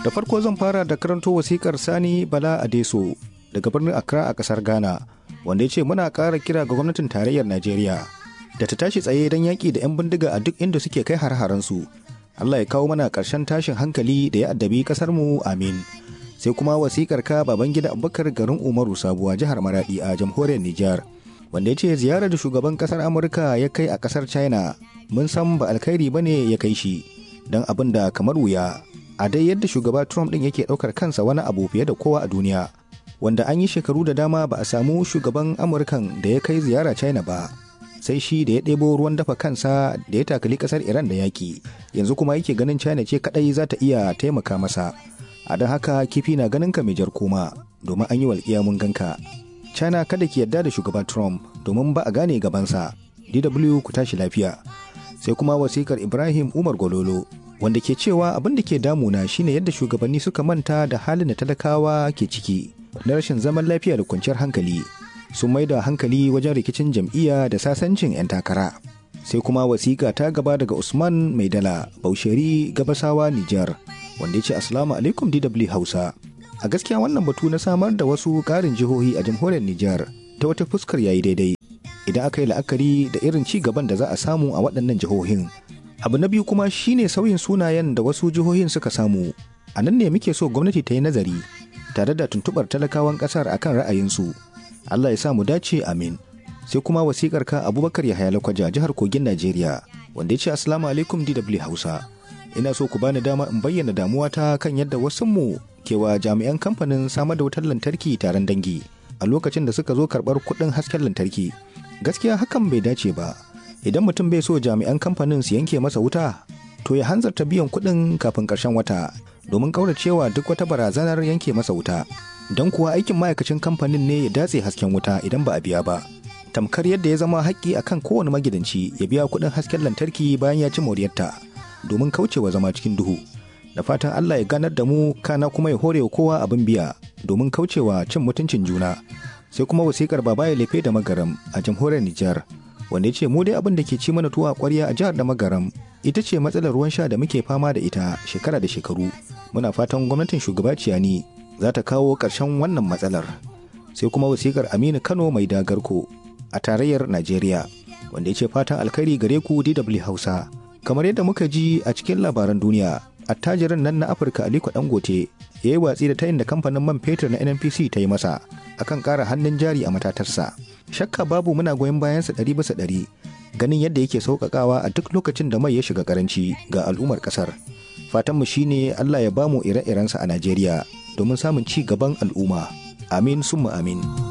Da farko zan fara da karanto wasikar Sani Bala Adeso daga birnin Accra a kasar Ghana wanda ya ce muna ƙara kira ga gwamnatin tarayyar Najeriya da ta tashi tsaye don yaƙi da 'yan bindiga a duk inda suke kai har-haransu. Allah ya kawo mana ƙarshen tashin hankali da ya addabi ƙasarmu amin. Sai kuma wasikar ka Babangida Abubakar garin Umaru Sabuwa jihar Maradi a jamhuriyar Nijar. Wanda ya ce ziyarar da shugaban ƙasar Amurka ya kai a ƙasar China mun san ba alkhairi bane ya kai shi don abin da kamar wuya a dai yadda shugaba Trump ɗin yake ɗaukar kansa wani abu fiye da kowa a duniya. Wanda an yi shekaru da dama ba a samu shugaban Amurkan da ya kai ziyara China ba. sai shi da ya ɗebo ruwan dafa kansa da ya takali ƙasar iran da yaƙi yanzu kuma yake ganin china ce kaɗai za ta iya taimaka masa a don haka kifi na ganin ka mai jar koma domin an yi walƙiya mun ganka china kada ki yarda da shugaba trump domin ba a gane gabansa dw ku tashi lafiya sai kuma wasikar ibrahim umar gololo wanda ke cewa abin da ke damuna shine yadda shugabanni suka manta da halin da talakawa ke ciki na rashin zaman lafiya da kwanciyar hankali sun mai da hankali wajen rikicin jam'iyya da sasancin 'yan takara sai kuma wasiƙa ta gaba daga usman maidala bausheri gabasawa nijar wanda ya ce asalamu alaikum dw hausa a gaskiya wannan batu na samar da wasu ƙarin jihohi a jamhuriyar nijar ta wata fuskar yayi daidai idan aka yi la'akari da irin ci gaban da za a samu a waɗannan jihohin abu na biyu kuma shine sauyin sunayen da wasu jihohin suka samu a nan ne muke so gwamnati ta yi nazari tare da tuntuɓar talakawan ƙasar akan ra'ayinsu Allah ya sa mu dace amin. Sai kuma wasikar ka Abubakar Yahaya Lakwaja jihar Kogin Najeriya wanda ya ce Assalamu alaikum DW Hausa. Ina so ku bani dama in bayyana damuwata kan yadda wasu mu kewa jami'an kamfanin samar da wutar lantarki taron dangi a lokacin da suka zo karɓar kuɗin hasken lantarki. Gaskiya hakan bai dace ba. Idan mutum bai so jami'an kamfanin su yanke masa wuta, to ya hanzarta biyan kuɗin kafin ƙarshen wata domin ƙauracewa duk wata barazanar yanke masa wuta. don kuwa aikin ma'aikacin kamfanin ne ya datse hasken wuta idan ba a biya ba tamkar yadda ya zama haƙƙi akan kowane magidanci ya biya kuɗin hasken lantarki bayan ya ci moriyarta domin kaucewa zama cikin duhu da fatan Allah ya ganar da mu kana kuma ya hore kowa abin biya domin kaucewa cin mutuncin juna sai kuma wasikar baba ya lefe da magaram a jamhuriyar Nijar wanda ya ce mu dai abin da ke ci mana tuwa ƙwarya a jihar da magaram ita ce matsalar ruwan sha da muke fama da ita shekara da shekaru muna fatan gwamnatin shugaba ciyani za ta kawo ƙarshen wannan matsalar sai kuma wasikar aminu kano mai dagarko a tarayyar najeriya wanda ya ce fatan alkhairi gare ku dw hausa kamar yadda muka ji a cikin labaran duniya attajirin nan na afirka aliko dangote ya yi watsi da tayin da kamfanin man fetur na nnpc ta yi masa akan ƙara hannun jari a matatarsa shakka babu muna goyon bayansa ɗari bisa ɗari ganin yadda yake sauƙaƙawa a duk lokacin da mai ya shiga ƙaranci ga al'ummar ƙasar fatanmu shine allah ya bamu ire-irensa a najeriya domin samun ci gaban al'umma. Amin summa amin.